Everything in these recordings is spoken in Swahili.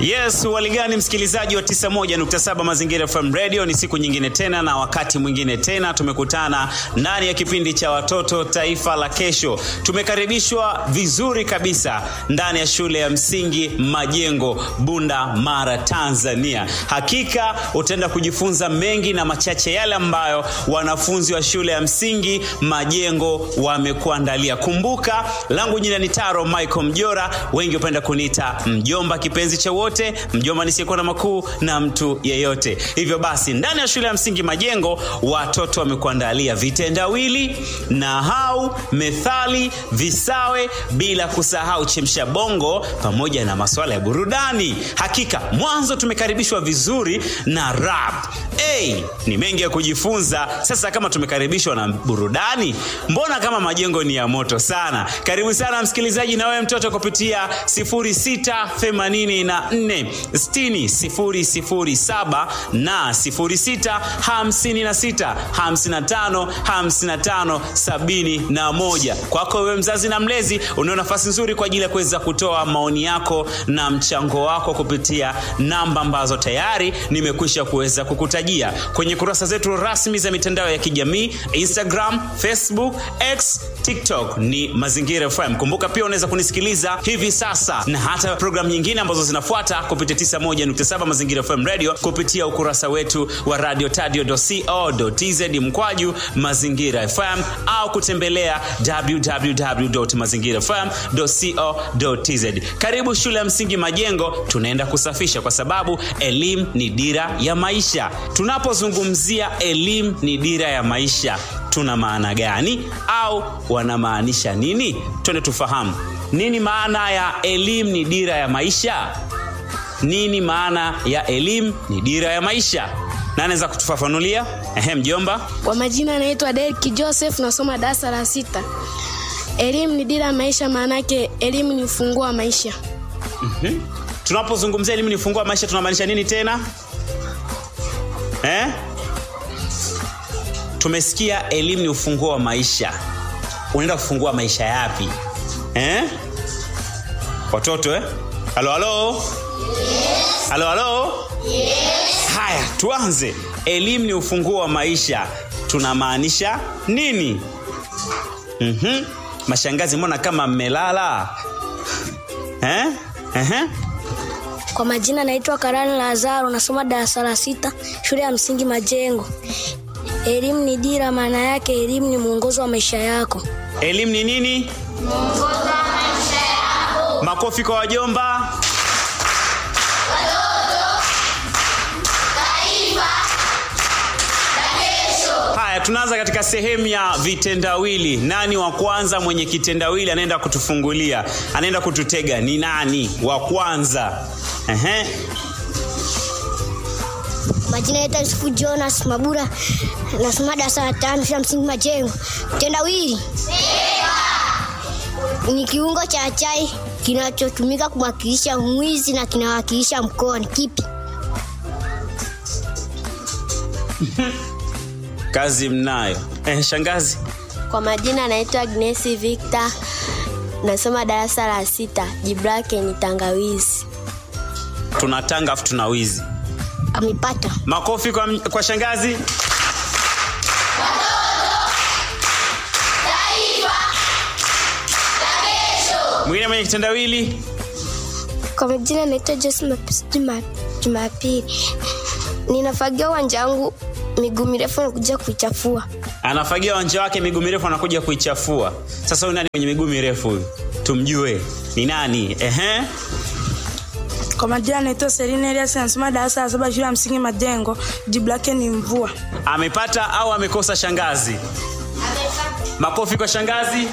Yes, waligani msikilizaji wa 91.7 Mazingira FM Radio, ni siku nyingine tena na wakati mwingine tena tumekutana ndani ya kipindi cha watoto taifa la kesho. Tumekaribishwa vizuri kabisa ndani ya shule ya msingi Majengo, Bunda Mara, Tanzania. Hakika utaenda kujifunza mengi na machache yale ambayo wanafunzi wa shule ya msingi Majengo wamekuandalia. Kumbuka, langu jina ni Taro Michael Mjora, wengi hupenda kuniita mjomba kipenzi cha wote, mjomba nisiyekuwa na makuu na mtu yeyote. Hivyo basi, ndani ya shule ya msingi Majengo watoto wamekuandalia vitendawili, nahau, methali, visawe, bila kusahau chemsha bongo pamoja na masuala ya burudani. Hakika mwanzo tumekaribishwa vizuri na rap. Hey, ni mengi ya kujifunza. Sasa kama tumekaribishwa na burudani, mbona kama Majengo ni ya moto sana? Karibu sana msikilizaji, na wewe mtoto kupitia 0684 60 007 na 0656 55 55 71. Kwako wewe mzazi na mlezi, unao nafasi nzuri kwa ajili ya kuweza kutoa maoni yako na mchango wako kupitia namba ambazo tayari nimekwisha kuweza kukutajia kwenye kurasa zetu rasmi za mitandao ya kijamii Instagram, Facebook, X, TikTok ni Mazingira FM. Kumbuka pia unaweza kunisikiliza hivi sasa na hata programu nyingine ambazo zinafuata kupitia 91.7 Mazingira FM Radio kupitia ukurasa wetu wa radio tadio.co.tz mkwaju Mazingira FM au kutembelea www.mazingirafm.co.tz. Karibu shule ya msingi Majengo, tunaenda kusafisha kwa sababu elimu ni dira ya maisha. Tunapozungumzia elimu ni dira ya maisha, tuna maana gani au wanamaanisha nini? Twende tufahamu nini maana ya elimu ni dira ya maisha. Nini maana ya elimu ni dira ya maisha? Na anaweza kutufafanulia? Ehe, mjomba. Kwa majina anaitwa Derek Joseph, nasoma darasa la sita. Elimu ni dira ya maisha, maana yake elimu ni ufunguo wa maisha. Mhm. Tunapozungumzia elimu ni ufunguo wa maisha tunamaanisha nini tena? Eh? Tumesikia elimu ni ufunguo wa maisha. Unaenda kufungua maisha yapi? Eh? Watoto eh? Halo halo? Yes. Halo halo? Yes. Haya, tuanze. Elimu ni ufunguo wa maisha. Tunamaanisha nini? Mhm. Mashangazi, mbona kama mmelala? Eh? Ehe. Kwa majina naitwa Karani Lazaro, nasoma darasa la sita shule ya msingi Majengo. Elimu ni dira, maana yake elimu ni mwongozo wa maisha yako. Elimu ni nini? Mwongozo wa maisha yako. Makofi kwa wajomba. Haya, tunaanza katika sehemu ya vitendawili. Nani wa kwanza mwenye kitendawili anaenda kutufungulia, anaenda kututega? Ni nani wa kwanza? Ehe. Majina yetu Yusufu Jonas Mabura, nasoma darasa la tano shule ya msingi Majengo. Tendawili ni kiungo cha chai kinachotumika kumwakilisha mwizi na kinawakilisha mkoa. Ni kipi? Kazi mnayo. Eh, shangazi. Kwa majina naitwa Agnes Victor, nasoma darasa la sita. Jibu lake ni tangawizi. Tuna tanga afu tuna wizi. Amepata. Makofi kwa, kwa shangazi. Mwingine mwenye kitendawili. Kwa majina naitwa Jose Mapisi Juma- Jumapili. Ninafagia uwanja wangu miguu mirefu na kuja kuichafua. anafagia uwanja wake miguu mirefu anakuja kuichafua. Sasa huyu nani mwenye miguu mirefu huyu? Tumjue ni nani? Ehe. Kwa majina naitwa Selina Elias, nasoma darasa la saba shule ya msingi Majengo. Jibu lake ni mvua. Amepata au amekosa shangazi? Makofi kwa shangazi.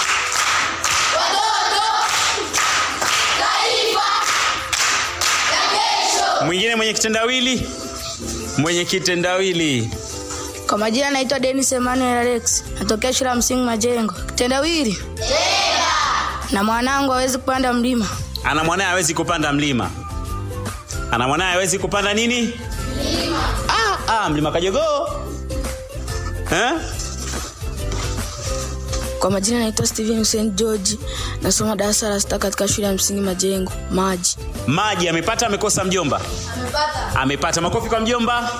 Mwingine mwenye kitendawili? Mwenye kitendawili. Kwa majina naitwa Dennis Emmanuel Alex, natokea shule ya msingi Majengo. Kitendawili na mwanangu hawezi kupanda mlima. Ana mwanaye hawezi kupanda mlima. Ana mwanaye hawezi kupanda nini? Mlima. Ah, ah, mlima Kajogoo. Eh? Kwa majina naitwa Steven Hussein George, nasoma darasa la sita katika shule ya msingi Majengo. Maji. Maji amepata amekosa mjomba? Amepata. Makofi kwa mjomba.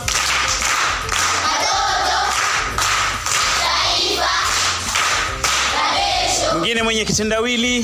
Mwingine mwenye kitendawili.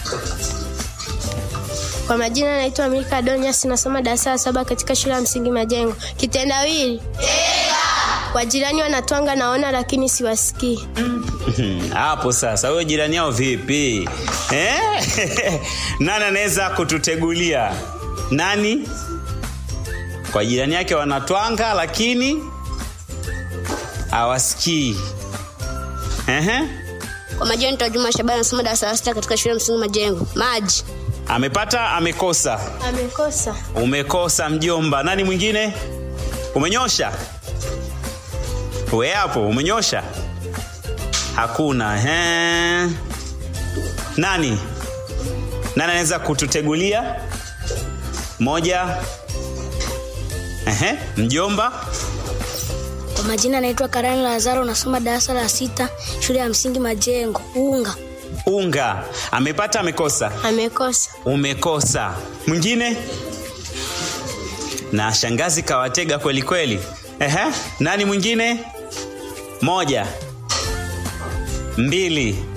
Kwa majina naitwa Milka Donias, nasoma darasa la saba katika shule ya msingi Majengo. Kitendawili wajirani wanatwanga naona, lakini siwasikii. Hapo sasa, wewe jirani yao vipi eh? Nani anaweza kututegulia? Nani? Kwa jirani yake wanatwanga lakini hawasikii. Ehe. Kwa majina naitwa Juma Shabani, nasoma darasa la sita katika shule ya msingi Majengo. Maji. Amepata amekosa? Amekosa. Umekosa mjomba. Nani mwingine? Umenyosha? We hapo umenyosha? Hakuna. He. Nani? Nani anaweza kututegulia? Moja. Ehe, mjomba. Kwa majina naitwa Karani Lazaro, nasoma darasa la sita shule ya msingi Majengo. Unga. Unga. Amepata amekosa? Amekosa. Umekosa. Mwingine? Na shangazi kawatega kweli kweli. Ehe, nani mwingine? Moja. Mbili.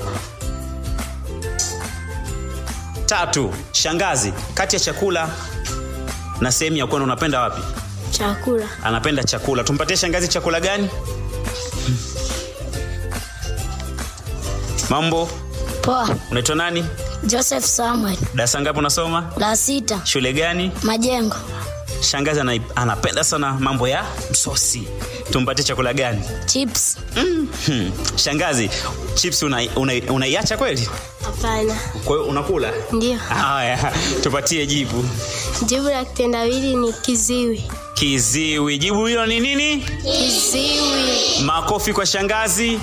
Tatu. Shangazi, kati ya chakula na sehemu ya kwenda unapenda wapi? Chakula. Anapenda chakula. Tumpatie shangazi chakula gani? Mambo, Poa. unaitwa nani? Joseph Samuel. Darasa ngapi unasoma? La sita. Shule gani? Majengo. Shangazi ana, anapenda sana mambo ya msosi. Tumpatie chakula gani? Chips. Hmm. Shangazi, chips unaiacha una, unaiacha kweli? Hapana. Kwa hiyo unakula? Ndio. Haya, tupatie jibu. Jibu la kitendawili ni kiziwi. Kiziwi. Jibu hilo ni nini? Kiziwi. Makofi kwa shangazi.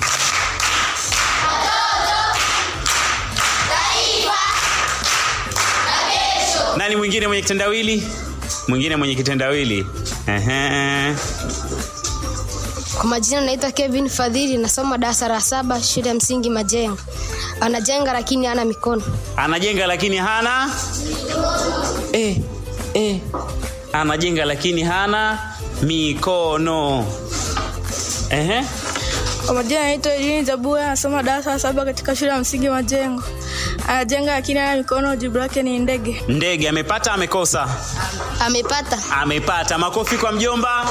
Nani mwingine mwenye kitendawili? Mwingine mwenye kitendawili. Ehe. Kwa majina naitwa Kevin Fadhili, nasoma darasa la saba shule ya msingi Majengo. Anajenga lakini hana mikono. Anajenga lakini hana eh, eh. Anajenga lakini hana mikono. Ehe. Kwa majina naitwa Elini Zabua, nasoma darasa la saba katika shule ya msingi Majengo. Anajenga lakini hana mikono, jibu lake ni ndege. Ndege amepata amekosa? Amepata. Amepata. Makofi kwa mjomba.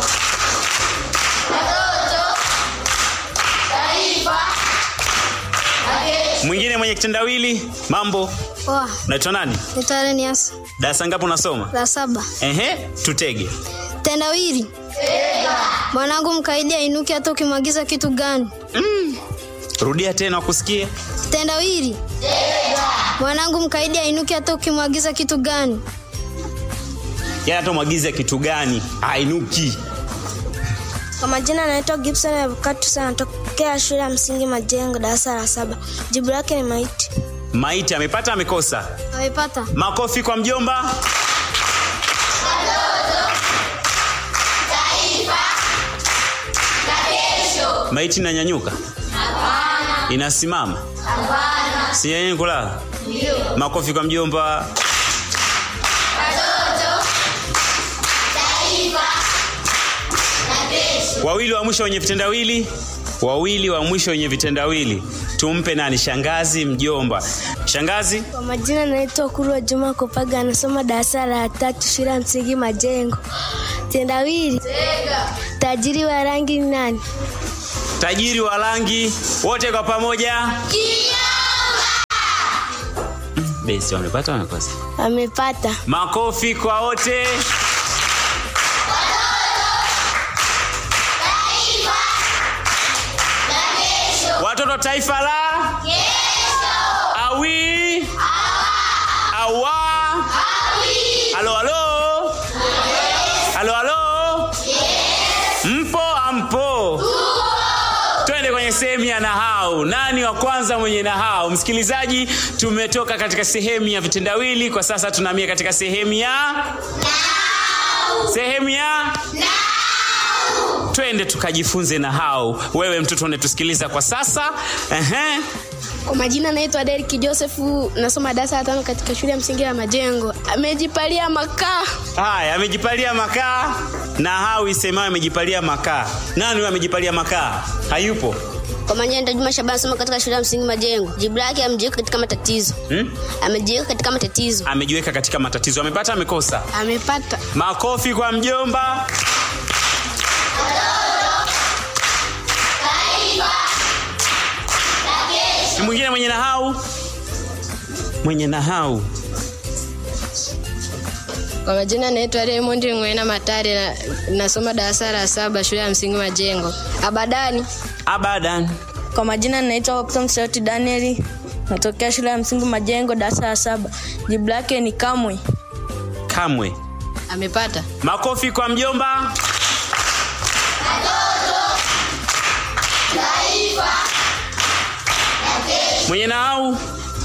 Mwingine mwenye kitendawili, mambo, Poa. unaitwa nani? Naitwa Renias. Darasa ngapi unasoma? La saba. Ehe, tutege. Tendawili. Mwanangu mkaidi ainuki hata ukimwagiza kitu gani? Rudia tena wakusikie. Tendawili. Mwanangu mkaidi ainuki hata ukimwagiza kitu gani? Yeye atamwagiza kitu gani? Ainuki. Kwa majina naitwa Gibson Avocatu, anatokea shule ya msingi Majengo, darasa la saba. Jibu lake ni maiti. Maiti amepata amekosa? Amepata. Makofi kwa mjomba. Maiti inanyanyuka? Inasimama? Si yenyewe kulala? Makofi kwa mjomba. Wawili wa mwisho wenye vitendawili, wawili wa mwisho wenye vitendawili, tumpe nani? Shangazi, mjomba. Shangazi, Kwa majina naitwa Kurwa Juma Kopaga, anasoma darasa la tatu shule ya msingi Majengo. Tendawili. Tajiri wa rangi ni nani? tajiri wa rangi, wote kwa pamoja. Besi wamepata wamekosa? Amepata. Makofi kwa wote. Watoto taifa la awi awa halo halo halo halo mpo ampo twende kwenye sehemu ya nahau nani wa kwanza mwenye nahau msikilizaji tumetoka katika sehemu ya vitendawili kwa sasa tunaamia katika sehemu ya sehemu ya twende tukajifunze nahau wewe mtoto unetusikiliza kwa sasa Ehe. Kwa majina naitwa Derek Joseph, nasoma darasa la tano katika shule ya msingi ya Majengo. Amejipalia makaa. Haya, amejipalia makaa na hau isemayo amejipalia makaa. Nani huyo amejipalia makaa? Hayupo. Kwa majina naitwa Juma Shabani, nasoma katika shule ya msingi Majengo. Jibu lake amejiweka katika matatizo. Hmm? Amejiweka katika matatizo. Amejiweka katika matatizo. Amepata amekosa? Amepata. Makofi kwa mjomba. Ni mwingine mwenye nahau? Mwenye nahau. Kwa majina naitwa Raymond Ngwena Matare na, nasoma darasa la saba shule ya msingi Majengo. Abadani. Abadan. Kwa majina naitwa Optom Sauti Daniel, natokea shule ya msingi Majengo, darasa la saba. Jibu lake ni kamwe. Kamwe. Amepata. Makofi kwa mjomba. Mwenye nahau?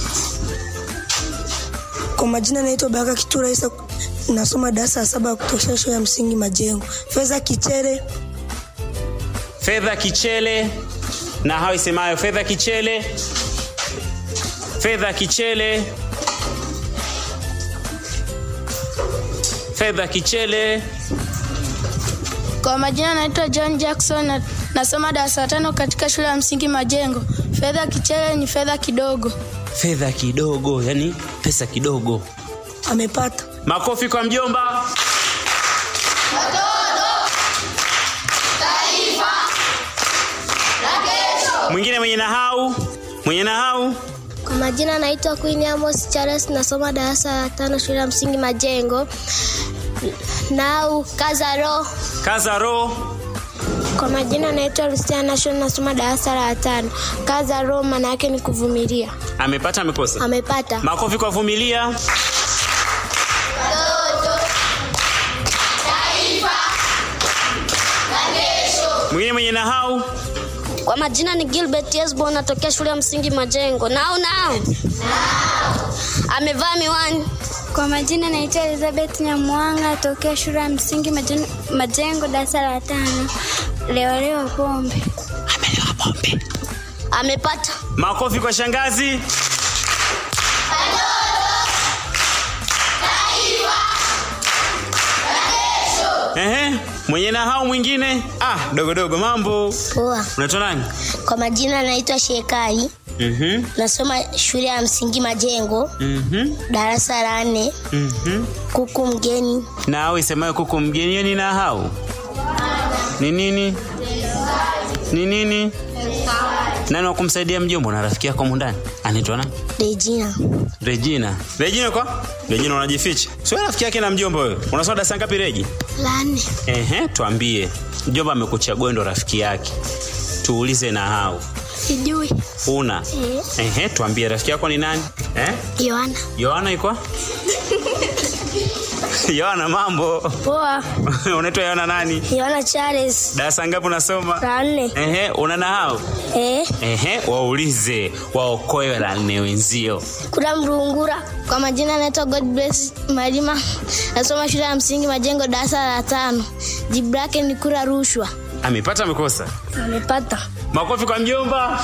Kwa majina naitwa Baraka Kitura Isa, nasoma darasa la saba kutokea shule ya msingi Majengo. Fedha Kichere, Fedha Kichele na hao isemayo Fedha Kichele. Fedha Kichele. Fedha Kichele. Kwa majina naitwa John Jackson, na, nasoma darasa la tano katika shule ya msingi Majengo. Fedha kichele ni fedha kidogo. Fedha kidogo, yani pesa kidogo. amepata. Makofi kwa mjomba. Mwingine mwenye nahau, mwenye nahau. Kwa majina naitwa Queen Amos Charles, nasoma darasa la tano shule ya msingi Majengo. Nau kaza roho. Kaza roho. Kwa majina naitwa Lucia Nation, nasoma darasa la tano. Kaza roho maana yake ni kuvumilia. Amepata amekosa? Amepata. Makofi kwa vumilia. Mwingine mwenye nahau. Kwa majina ni Gilbert Yesbo, natokea shule ya msingi Majengo. Nao nao. Amevaa miwani. Kwa majina naitwa Elizabeth Nyamwanga tokea shule ya msingi Majen- Majengo darasa la tano. Leo leo pombe. Amelewa pombe. Amepata. Makofi kwa shangazi. Ehe, mwenye nahau mwingine. Ah, dogo dogo mambo. Poa. Unaitwa nani? Kwa majina naitwa Shekai, Mhm. nasoma shule ya msingi Majengo, Mhm. darasa la nne. Mhm. Kuku mgeni. Na au isemayo kuku mgeni hiyo ni nahau. Ni nini? Ni nini? Nani wa kumsaidia mjombo na rafiki yako mundani? Anaitwa nani? Regina. Regina. Regina kwa? Regina unajificha. Sio rafiki yake na mjomba wewe. Unasoma darasa ngapi Regi? La nne. Ehe, tuambie. Mjomba amekuchagua ndo rafiki yake. Tuulize na hao. Sijui. Una? Ehe, tuambie rafiki yako ni nani? Eh? Yohana. Yohana iko? Yohana mambo. Poa. Unaitwa Yohana nani? Yohana Charles. Darasa ngapi unasoma? La nne. Ehe, una na hao? Eh, Ehe, waulize waokoe la nne wenzio. kuna mrungura. Kwa majina naitwa God bless Malima. Nasoma shule ya msingi Majengo darasa la tano. Jibu lake ni kura rushwa. Amepata amekosa? Amepata. Makofi kwa mjomba.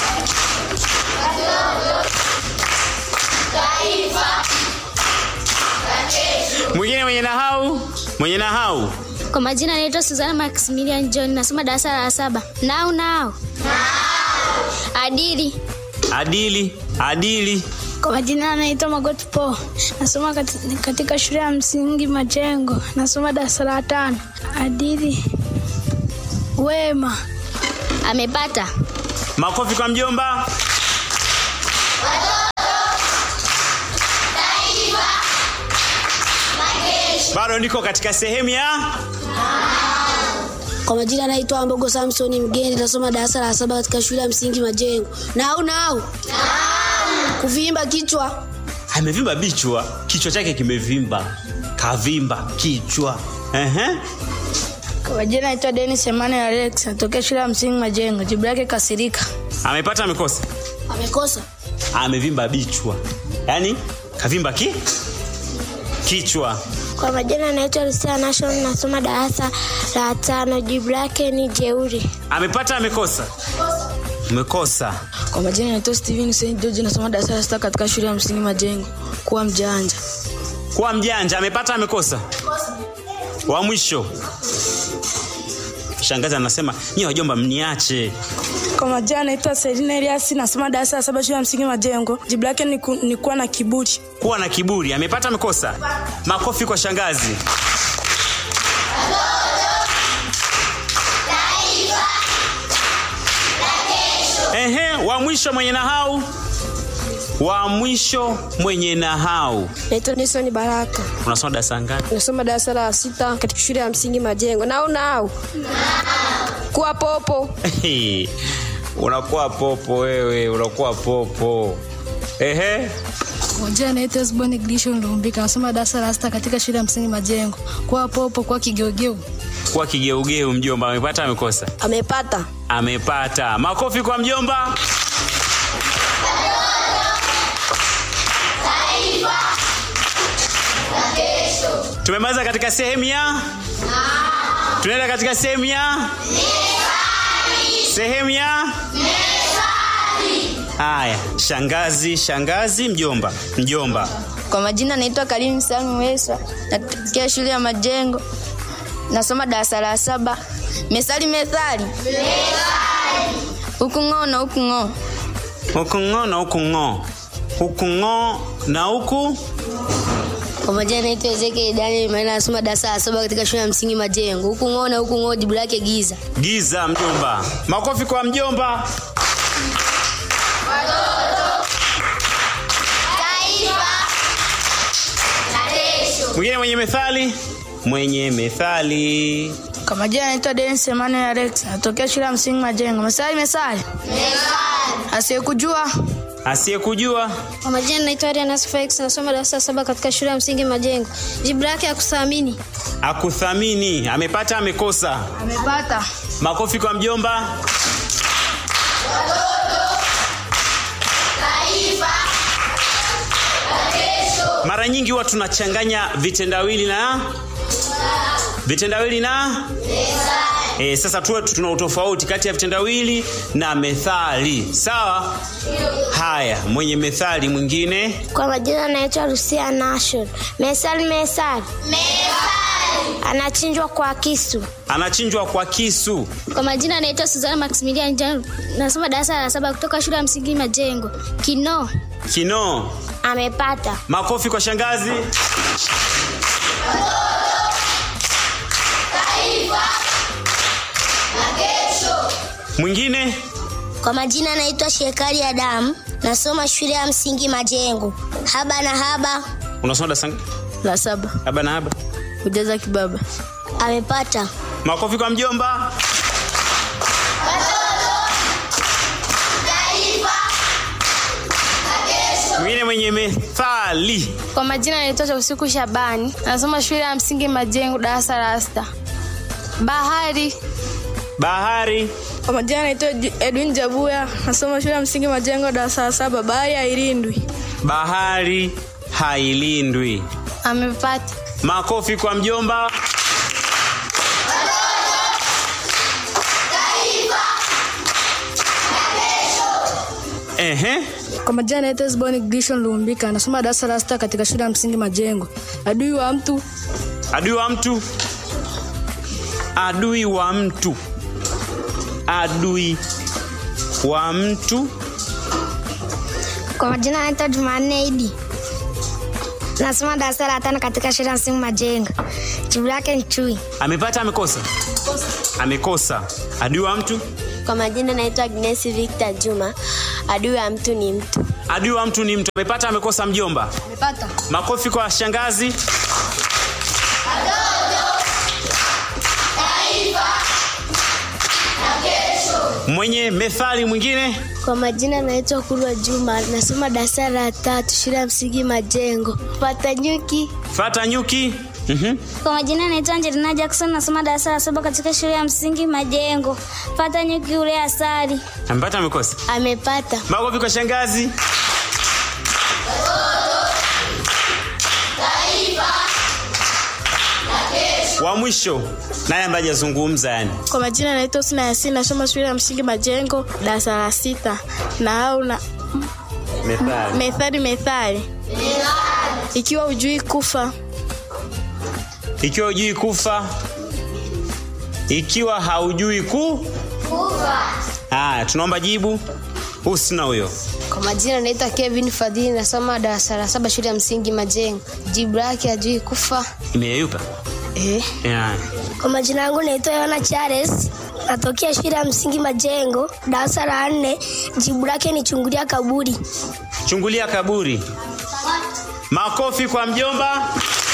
Mwingine mwenye nahau, mwenye nahau. Kwa majina naitwa Suzana Maximilian John nasoma darasa la saba. Nao nao. Adili. Adili, adili. Kwa majina naitwa Magoti Po, nasoma kati- katika shule ya msingi Majengo, nasoma darasa la tano. Adili wema. Amepata. Makofi kwa mjomba. Bado niko katika sehemu ya Kwa majina naitwa Mbogo Samson Mgeni, nasoma darasa la saba katika shule ya msingi Majengo. Nao nao. Kuvimba kichwa. amevimba bichwa, kichwa chake kimevimba, kavimba kichwa. Ehe. Kwa majina naitwa Dennis Emmanuel Alex, natokea shule ya msingi Majengo. Jibu lake kasirika. Amepata amekosa? Amekosa. Amevimba bichwa, yaani kavimba ki kichwa. Kwa majina naitwa Lucia Nation. Nasoma darasa la tano. Jibu lake ni jeuri. Amepata amekosa? Umekosa. Kwa majina naitwa Steven St. George, nasoma darasa la sita katika shule ya msingi Majengo. Kuwa mjanja. Kuwa mjanja, amepata amekosa? Wa mwisho. Shangazi anasema, "Nyie wajomba mniache." Kwa majina naitwa Selina Elias, nasoma darasa la saba shule ya msingi Majengo. Jibu lake ni, ku, ni kuwa na kiburi. Kuwa na kiburi, amepata amekosa? Makofi kwa shangazi. Ehe, wa mwisho mwenye nahau. Wa mwisho mwenye nahau. Naitwa Nelson Baraka, Unasoma darasa ngapi? nasoma darasa la sita katika shule ya msingi Majengo. Na unao kuwa popo. unakuwa popo wewe, unakuwa popo. Ehe, Kwa majina naitwa Esbon Glisho Lumbika, nasoma darasa la sita katika shule ya msingi Majengo. Kuwa popo, kuwa kigeugeu. kuwa kigeugeu mjomba, amepata amekosa? Amepata. Amepata. Makofi kwa mjomba. Tumemaliza katika sehemu ya tunaenda katika sehemu ya sehemu ya haya. Shangazi, shangazi, mjomba, mjomba. Kwa majina naitwa Karim Salmu Wesa, natokea shule ya Majengo, nasoma darasa la saba. Methali, methali, huku ng'oo na huku ng'oo. Huku ng'o na huku ng'o, huku ng'o na huku Kwa majina naitwa Ezekiel Daniel Maina, nasoma darasa la saba katika shule ya msingi Majengo. Huku ng'oo na huku ng'oo, jibu lake giza. giza. Mjomba, makofi kwa mjomba. Mwingine mwenye methali, mwenye methali. Kwa majina naitwa Dennis Emmanuel Alex, natokea shule ya msingi Majengo. Mesali, mesali. Asiyekujua Asiyekujua Kwa majina naitwa Arianas Felix, nasoma darasa la saba katika shule ya msingi Majengo. Jibu lake ya kuthamini. akuthamini, amepata amekosa? amepata. Makofi kwa mjomba. Mara nyingi huwa tunachanganya vitendawili na vitendawili na E, sasa tuwe tuna utofauti kati ya vitendawili na methali. Sawa? Haya, mwenye methali mwingine. Kwa majina naitwa Lucia Nashon. Mesal mesal. Anachinjwa kwa kisu. Anachinjwa kwa kisu. Kwa majina naitwa Suzana Maximilian Jan, nasoma darasa la saba kutoka shule ya msingi Majengo. Kino. Kinoo. Amepata. Makofi kwa shangazi. Mwingine Kwa majina naitwa Shekari Adamu. Nasoma shule ya msingi Majengo. Haba na haba. unasoma darasa ngapi? La saba, haba na haba. kujaza kibaba. Amepata. Makofi kwa mjomba. Mwingine mwenye methali. Kwa majina naitwa Usiku Shabani, nasoma shule ya msingi Majengo, darasa la sita. Bahari. Bahari. Kwa majina naitwa Edwin Jabuya, nasoma shule ya msingi Majengo, darasa la saba. Bahari hailindwi. Bahari hailindwi. Amepata. Makofi kwa mjomba. Ehe. Kwa majina naitwa Esbon Glisho Lumbika, nasoma darasa la sita katika shule ya msingi Majengo. Adui wa mtu Adui wa mtu. Adui wa mtu. Adui wa mtu. Kwa majina naitwa Jumanne Idi. Nasoma darasa la tano katika shule ya msingi Majengo. Jibu lake ni chui. Amepata amekosa? Amekosa. Adui wa mtu. Kwa majina naitwa Agnes Victor Juma. Adui wa mtu ni mtu. Adui wa mtu ni mtu. Amepata amekosa mjomba? amepata. Makofi kwa shangazi. Mwenye methali mwingine. Kwa majina naitwa Kurwa Juma, nasoma darasa la tatu shule ya msingi Majengo. Pata nyuki. Fata nyuki. Mhm. Kwa majina naitwa Angelina Jackson, nasoma darasa la saba katika shule ya msingi Majengo. Pata nyuki ule asali. Amepata amekosa? Amepata. Makofi kwa shangazi. wa mwisho naye ambaye hajazungumza yani Kwa majina naitwa Usna Yasin, nasoma shule ya msingi Majengo, darasa la sita. Na au na methali methali methali, ikiwa ujui kufa ikiwa hujui kufa ikiwa haujui ku haya tunaomba jibu husna huyo Kwa majina naitwa Kevin Fadhili, nasoma darasa la saba shule ya msingi Majengo. Jibu lake hajui kufa. imeyeyuka Eh. yeah. Kwa majina yangu naitwa Yohana Charles, natokea shule ya msingi Majengo, darasa la nne. Jibu lake ni chungulia kaburi. chungulia kaburi makofi kwa mjomba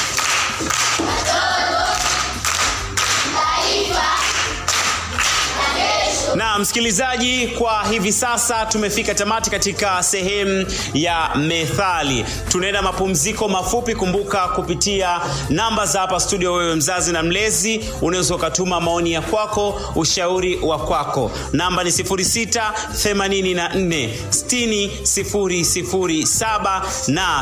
na msikilizaji kwa hivi sasa tumefika tamati katika sehemu ya methali tunaenda mapumziko mafupi kumbuka kupitia namba za hapa studio wewe mzazi na mlezi unaweza ukatuma maoni ya kwako ushauri wa kwako namba ni 684 60007 na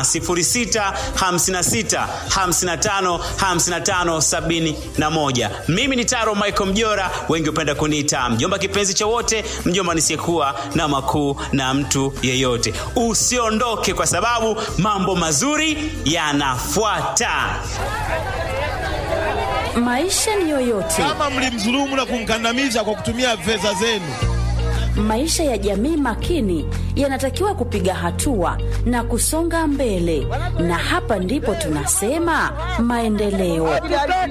656555571 mimi ni taro michael mjora wengi hupenda kuniita mjomba kipenzi cha wote mjomba nisiyekuwa na makuu na mtu yeyote usiondoke kwa sababu mambo mazuri yanafuata Maisha ni yoyote, kama mlimdhulumu na kumkandamiza kwa kutumia fedha zenu. maisha ya jamii makini yanatakiwa kupiga hatua na kusonga mbele, na hapa ndipo tunasema maendeleo.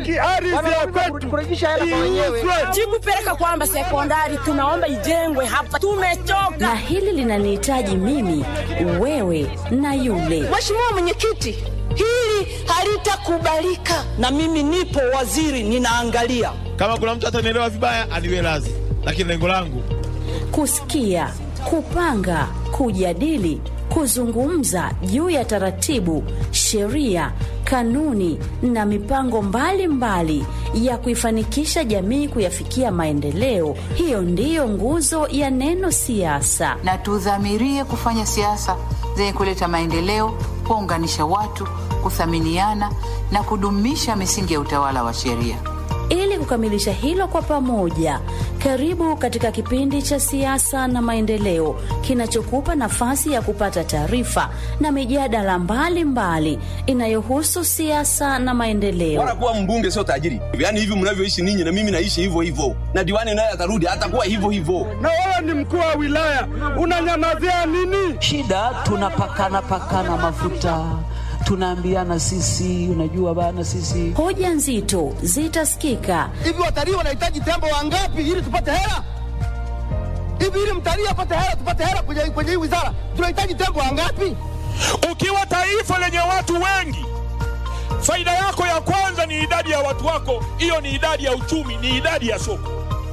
jibu peleka kwamba sekondari tunaomba ijengwe hapa, tumechoka. Na hili linanihitaji mimi, wewe na yule. Mheshimiwa Mwenyekiti, hili halitakubalika, na mimi nipo waziri, ninaangalia. Kama kuna mtu atanielewa vibaya, aniwe radhi, lakini lengo langu kusikia, kupanga, kujadili, kuzungumza juu ya taratibu, sheria, kanuni na mipango mbalimbali mbali ya kuifanikisha jamii kuyafikia maendeleo. Hiyo ndiyo nguzo ya neno siasa. na tudhamirie kufanya siasa zenye kuleta maendeleo, kuunganisha watu, kuthaminiana na kudumisha misingi ya utawala wa sheria. Ili kukamilisha hilo kwa pamoja, karibu katika kipindi cha siasa na maendeleo kinachokupa nafasi ya kupata taarifa na mijadala mbalimbali inayohusu siasa na maendeleo. Bora kuwa mbunge sio tajiri. Yaani hivi mnavyoishi ninyi na mimi naishi hivyo hivyo, na diwani naye atarudi atakuwa hivyo hivyo. na wewe ni mkuu wa wilaya unanyamazia nini? shida tunapakana pakana mafuta tunaambiana sisi unajua bana sisi Hoja nzito zitasikika Hivi watalii wanahitaji tembo wangapi ili tupate hela? Hivi ili mtalii apate hela, tupate hela kwenye, kwenye hii wizara, tunahitaji tembo wangapi? Ukiwa taifa lenye watu wengi, faida yako ya kwanza ni idadi ya watu wako. Hiyo ni idadi ya uchumi, ni idadi ya soko.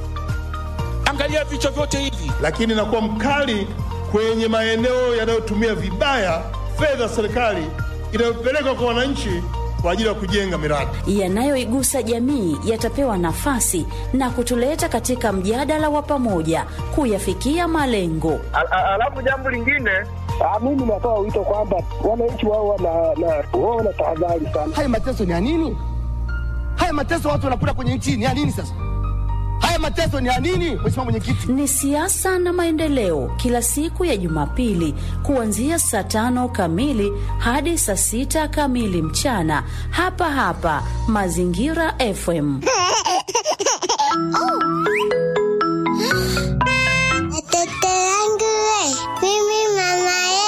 Angalia vichwa vyote hivi. lakini nakuwa mkali kwenye maeneo yanayotumia vibaya fedha za serikali inayopelekwa kwa wananchi kwa ajili ya kujenga miradi. yanayoigusa jamii yatapewa nafasi na kutuleta katika mjadala wa pamoja kuyafikia malengo. Alafu jambo lingine, mimi natoa wito kwamba wananchi wao wana wana tahadhari sana. Haya mateso ni ya nini? Haya mateso watu wanakula kwenye nchi ni ya nini sasa? Haya mateso ni ya nini, Mheshimiwa Mwenyekiti? Ni siasa na maendeleo, kila siku ya Jumapili kuanzia saa tano kamili hadi saa sita kamili mchana, hapa hapa Mazingira FM. Oh.